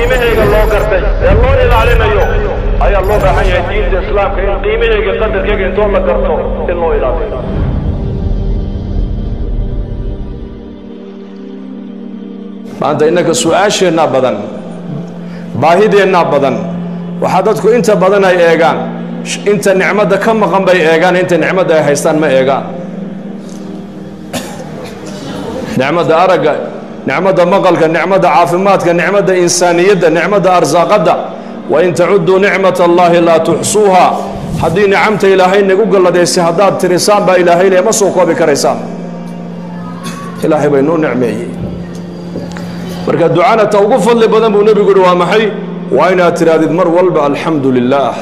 qiimahayga loo gartay ee loo ilaalinayo ayaa loo baahan yahay diinta islaamka in qiimahayga qadarkayga intoo la garto in loo ilaaliyo maanta innaka su-aasheennaa badan baahideennaa badan waxaa dadku inta badan ay eegaan inta nicmadda ka maqan bay eegaan inta nicmadda ay haystaan ma eegaan nicmadda aragga nicmadda maqalka nicmadda caafimaadka nicmadda insaaniyadda nicmadda arsaaqadda wain tacudduu nicmat allaahi laa tuxsuuha haddii nicamta ilaahay nagu galladaysay haddaad tirisaan baa ilaahay le ma soo koobi karaysaan ilaahay bay nuu nicmeeyey marka ducana ta ugu fadli badan buu nebigu uhi waa maxay waa inaad tidhaahdid mar walba alxamdu lilaah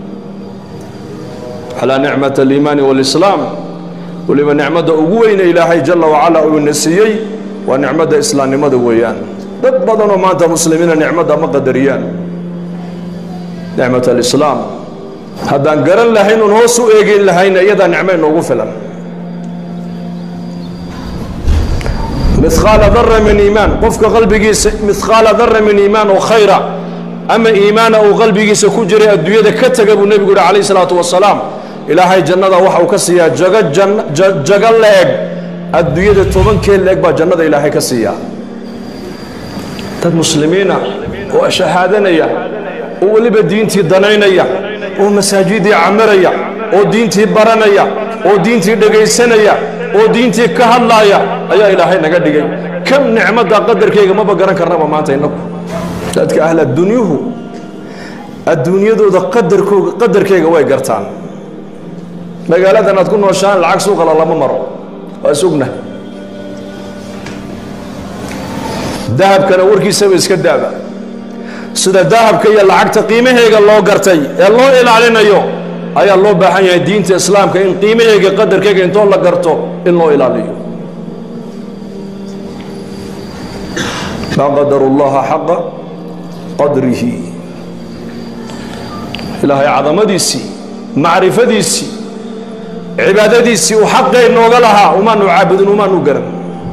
calaa nicmat aliimaani waalislaam weliba nicmadda ugu weyne ilaahay jalla wacala uu ina siiyey waa nicmadda islaamnimada weeyaan dad badanoo maanta muslimiina nicmadda ma qadariyaan nicmat alislaam haddaan garan lahayn oon hoos u eegin lahayna iyadaa nicmo inoogu filan mihqaala dara min iimaan qofka qalbigiisa mihqaala dara min iimaan oo khayra ama iimaana uu qalbigiisa ku jiray adduunyada ka taga buu nebigu yihi calayh isalaatu wasalaam ilaahay jannada waxa uu ka siiyaa jago jago la-eg adduunyada tobankee la-eg baa jannada ilaahay ka siiyaa dad muslimiina oo shahaadanaya oo weliba diintii danaynaya oo masaajidii camiraya oo diintii baranaya oo diintii dhegaysanaya oo diintii ka hadlaaya ayaa ilaahay naga dhigay kam nicmadda qadarkayga maba garan karnaba maanta innagu dadka ahl adduunyuhu adduunyadooda qadarkooga qadarkayga way gartaan magaaladan aad ku nooshaan lacag suuqala lama maro waa sugna dahabkana warkiisaba iska daaba sida dahabka iyo lacagta qiimaheega loo gartay ee loo ilaalinayo ayaa loo baahan yahay diinta islaamka in qiimaheega qadarkayga intoo la garto in loo ilaaliyo maa qadaru llaha xaqa qadrihi ilaahay cadamadiisii macrifadiisii cibaadadiisii uu xaqee nooga lahaa umaanu caabudin umaanu garan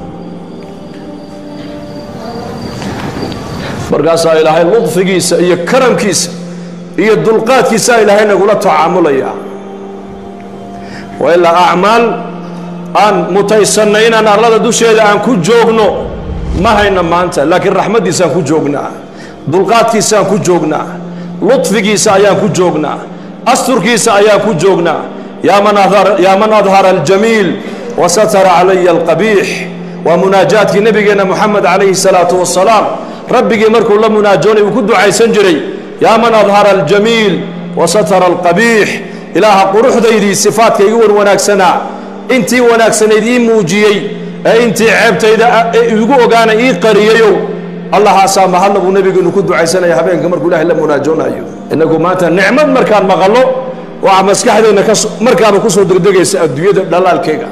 markaasaa ilaahay ludfigiisa iyo karamkiisa iyo dulqaadkiisaa ilaahay nagula tacaamulaya waa ilaa acmaal aan mutaysannay inaan arlada dusheeda aan ku joogno ma hayna maanta laakiin raxmaddiisaan ku joognaa dulqaadkiisaan ku joognaa ludfigiisa ayaan ku joognaa asturkiisa ayaan ku joognaa yaa man adhara aljamiil wasatara calaya alqabiix waa munaajaadkii nebigeenna moxamed calayhi salaatu wasalaam rabbigii markuu la munaajoonay uu ku ducaysan jiray yaa man adhara aljamiil wasatara alqabiix ilaaha quruxdaydii sifaadka igu wan wanaagsanaa intii wanaagsanayd ii muujiyey ee intii ceebtayda igu ogaana ii qariyayow allahaasaa mahadna buu nebigeenu ku ducaysanaya habeenka markuu ilahay la munaajoonayo innagu maanta nicmad markaan maqallo waxaa maskaxdeenna markaaba kusoo degdegaysa adduunyada dhalaalkeega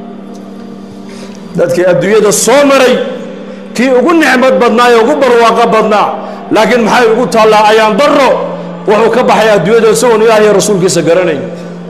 dadkii adduunyada soo maray kii ugu nicmad badnaa ee ugu barwaaqo badnaa laakiin maxay ugu taallaa ayaan daro wuxuu ka baxay adduunyada isagoon ilaah iyo rasuulkiisa garanayn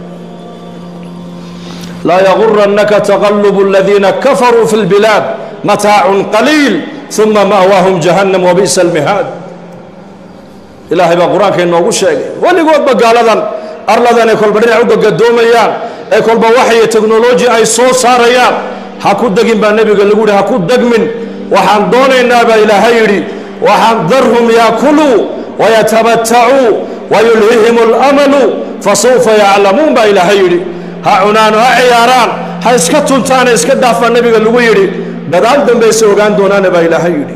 laa yagurannaka taqalubu aladiina kafaruu fi lbilaad mataacun qaliil uma ma'waahum jahannam wabi'sa almihaad ilaahay baa qur-aanka inoogu sheegay weligoodba gaaladan arladan ay kolba dhinac u gagadoomayaan ee kolba waxay teknoloji ay soo saarayaan ha ku degin baa nebiga lagu yihi ha ku degmin waxaan doonaynaa baa ilaahay yidhi waxaan darhum yaakuluu wayatamatacuu wayulhihim alamalu fasawfa yaclamuun baa ilaahay yidhi ha cunaan ha ciyaaraan ha iska tuntaane iska dhaafaa nebiga lagu yidhi dadaal dambayse ogaan doonaane baa ilaahay yidhi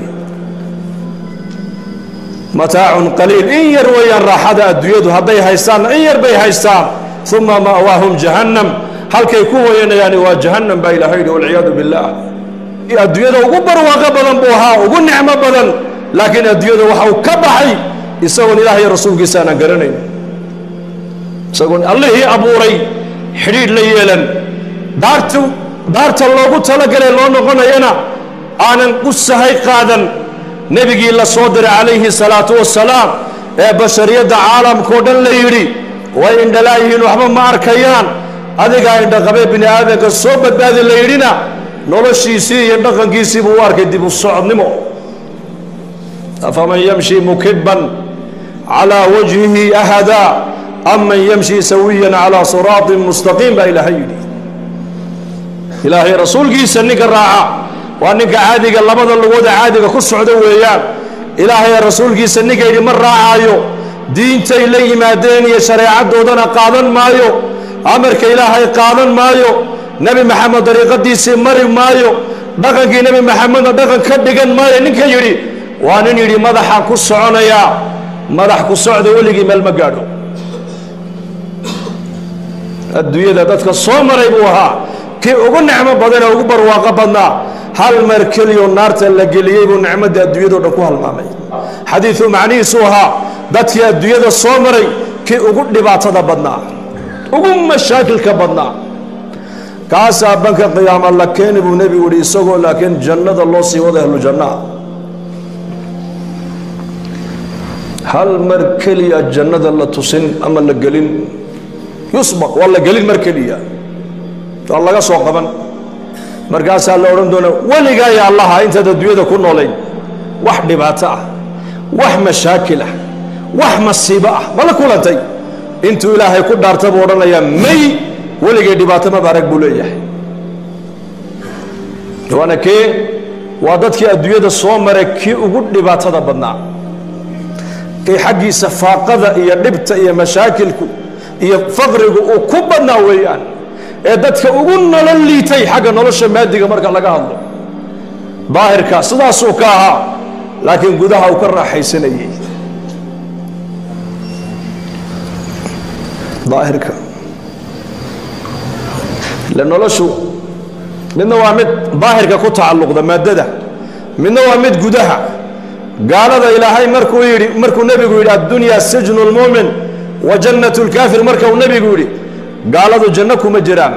mataacun qaliil in yar weeyaan raaxada adduunyadu hadday haystaanna in yar bay haystaan uma ma'waahum jahannam halkay ku hoyanayaani waa jahannam baa ilaahay yidhi walciyaadu billaah adduunyada ugu barwaaqo badan buu ahaa ugu nicmo badan laakiin adduunyada waxa uu ka baxay isagoon ilaah iyo rasuulkiisa aanan garanayn isagoon allihii abuuray xidhiidh la yeelan daarta daarta loogu talagalay loo noqonayana aanan u sahay qaadan nebigii la soo diray calayhi salaatu wasalaam ee bashariyadda caalamkao dhan la yidhi way indhalaayihiin waxba ma arkayaan adigaa indhaqabee bini aadanka soo badbaadi la yidhina noloshiisii iyo dhaqankiisii buu u arkay dib u socodnimo afaman yamshi mukiban calaa wajhihi ahada am man yamshi sawiyan calaa siraatin mustaqiim baa ilaahay yidhi ilaahay rasuulkiisa ninka raaca waa ninka caadiga labada lugooda caadiga ku socda weeyaan ilaahay rasuulkiisa ninka yidhi ma raacaayo diintay la yimaadeen iyo shareecadoodana qaadan maayo amarka ilaahay qaadan maayo nebi maxamed dariiqadiisii mari maayo dhaqankii nebi maxamedna dhaqan ka dhigan maayo ninka yidhi waa nin yidhi madaxaan ku soconayaa madax ku socda weligii meel ma gaadho adduunyada dadka soo maray buu ahaa kii ugu nicmo badan ee ugu barwaaqo badnaa hal mar keliyo naarta la geliyey buu nicmadda adduunyado dhan ku halmaamay xadiidu macnihiisu ahaa dadkii adduunyada soo maray kii ugu dhibaatada badnaa ugu mashaakilka badnaa kaasaa banka qiyaama la keeni buu nebigu yihi isagoo laakiin jannada loo sii wada ahlu jannaa hal mar keliya jannada la tusin ama la gelin yusbaq waa la gelin mar keliya waa laga soo qaban markaasaa la odhan doonaa weligaa ya allaha intaad adduunyada ku noolayn wax dhibaato ah wax mashaakil ah wax masiibo ah mala kulantay intuu ilaahay ku dhaarta buu odhanayaa may weligay dhibaato maba arag buu leeyahay waana kee waa dadkii adduunyada soo maray kii ugu dhibaatada badnaa kii xaggiisa faaqada iyo dhibta iyo mashaakilku iyo faqrigu uu ku badnaa weeyaan ee dadka ugu nolol liitay xagga nolosha maadiga marka laga hadlo daahirka sidaasuu ka ahaa laakiin gudaha uu ka raaxaysanayey daahirka ile noloshu midna waa mid daahirka ku tacalluqda maaddada midna waa mid gudaha gaalada ilaahay markuu yidhi markuu nebigu yidhi addunya sijnu lmuumin wa jannat lkaafir marka uu nebigu yidhi gaaladu janno kuma jiraan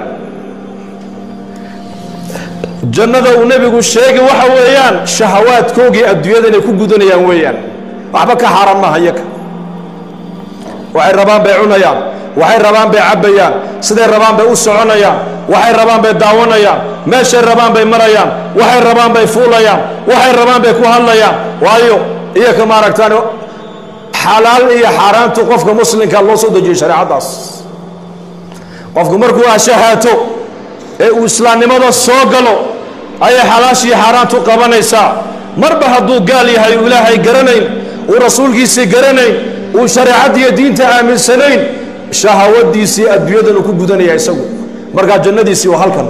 jannada uu nebigu sheegi waxa weeyaan shahawaadkoogii adduunyada inay ku gudanayaan weeyaan waxba ka xaaraan maaha yaka waxay rabaan bay cunayaan waxay rabaan bay cabbayaan siday rabaan bay u soconayaan waxay rabaan bay daawanayaan meeshay rabaan bay marayaan waxay rabaan bay fuulayaan waxay rabaan bay ku hadlayaan waayo iyaka maaragtaan xalaal iyo xaaraantu qofka muslimka loo soo dejiyey shareecaddaas qofku markuu ashahaato ee uu islaamnimada soo galo ayay xalaashii xaaraantu qabanaysaa marba hadduu gaal yahay uu ilaahay garanayn uu rasuulkiisii garanayn uu shareecaddiiyo diinta aaminsanayn shahawadiisii adduunyadan uu ku gudanaya isagu markaa jannadiisii waa halkan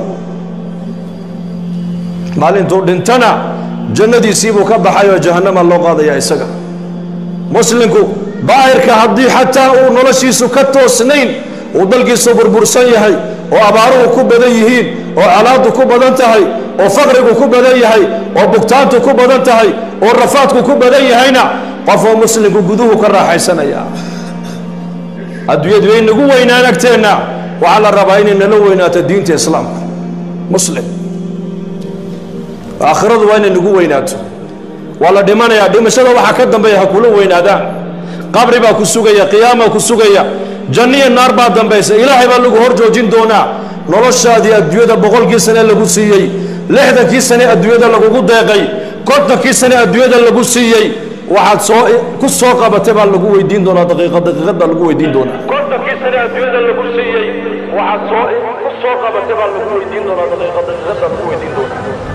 maalintuu dhintana jannadiisii buu ka baxay oo jahannama loo qaadaya isaga muslimku daahirka haddii xataa uu noloshiisu ka toosnayn uu dalkiisu burbursan yahay oo abaaruhu ku badan yihiin oo colaaddu ku badan tahay oo faqrigu ku badan yahay oo bugtaantu ku badan tahay oo rafaadku ku badan yahayna qofoo muslimku guduhu ka raaxaysanaya adduunyadu way nagu weynaan agteenna waxaa la rabaa inay nala weynaato diinta islaamka muslim aakhiradu waa inay nagu weynaato waa la dhimanayaa dhimashada waxaa ka dambeeya ha kula weynaadaan qabri baa ku sugaya qiyaamaa ku sugaya janniyo naar baa dambaysa ilaahay baa lagu hor joojin doonaa noloshaadii adduunyada boqolkii sane lagu siiyey lixdankii sane adduunyada lagugu deeqay kontonkii sane adduunyada lagu siiyey waxaad soo ku soo qabatay baa lagu weydiin doonaa daqiiqad daqiiqad baa lagu weydiin doonaa kontonkii sane adduunyada lagu siiyey waxaad soo ku soo qabatay baa lagu weydiin doonaa daqiiqad daqiiqad baa lagu weydiin doonaa